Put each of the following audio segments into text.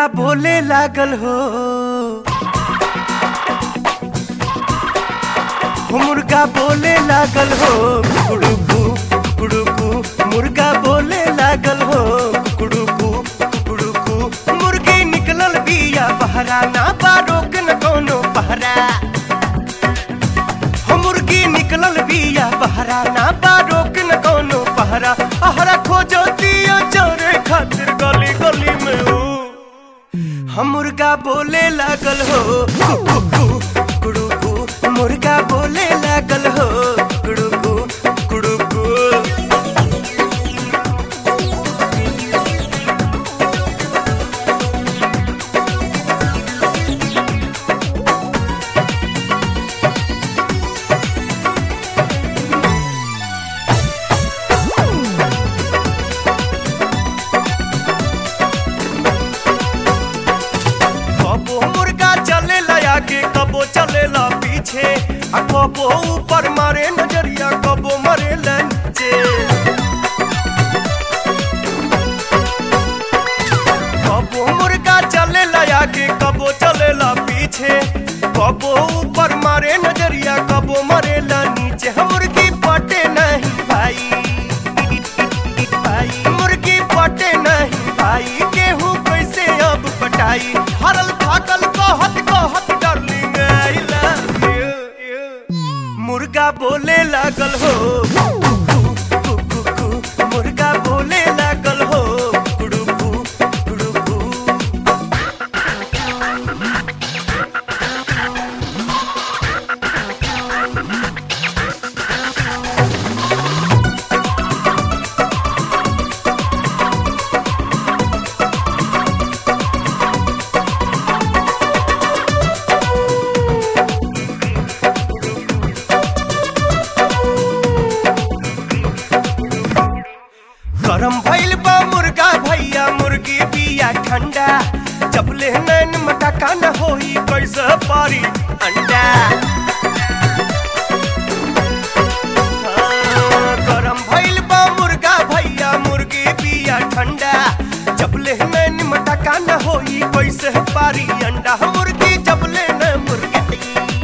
मुर्गा बोले लागल हो हो मुर्गा बोले लागल हो कुड़ुकू कुड़ुकू मुर्गा बोले लागल हो कुड़ुकू कुड़ुकू मुर्गी निकलल बिया बहरा ना बा रोक न कोनो पहरा हो मुर्गी निकलल बिया बहरा ना बा रोक न कोनो पहरा अहरा खोजो दियो चोरे खातिर गली गली में हो हम मुर्गा बोले लागल हो कु, कु, कु, कुड़ुकू मुर्गा बोले लागल हो कुड़ुकू कुड़ुकू कबो मुर्गा चलेला आगे कबो चलेला पीछे आ कबो ऊपर मारे नजरिया कबो मरे नीचे कबो मुर्गा चलेला आगे कबो चलेला पीछे कबो ऊपर मारे नजरिया कबो मरे नीचे हम मुर्गी पटे नहीं भाई भाई मुर्गी पटे नहीं भाई गेहूं कैसे अब पटाई हरल थाकल कहत कहत डार्लिंग आई लव यू मुर्गा बोले लागल हो कु, कु, कु, कु, मुर्गा बोले लागल हो कुड़ुकू कुड़ुकू गरम भइल बा मुर्गा भैया मुर्गी बिया ठंडा जब ले नैन मटका न होई कैसे पारी अंडा हाँ, गरम भइल बा मुर्गा भैया मुर्गी बिया ठंडा जब ले नैन मटका न होई कैसे पारी अंडा मुर्गी जब ले न मुर्गी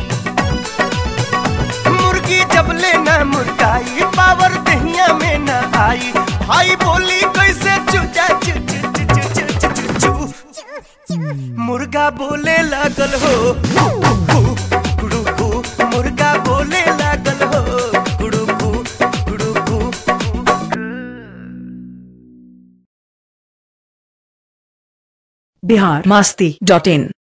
मुर्गी जब ले न मुर्गाई पावर दहिया में न आई भाई बोली कैसे चुचा चु चु चु चु चु चु चु चु मुर्गा बोले लागल हो कु, कु, कुड़ुकू मुर्गा बोले लागल हो कुड़ुकू कुड़ुकू बिहार मास्ती डॉट इन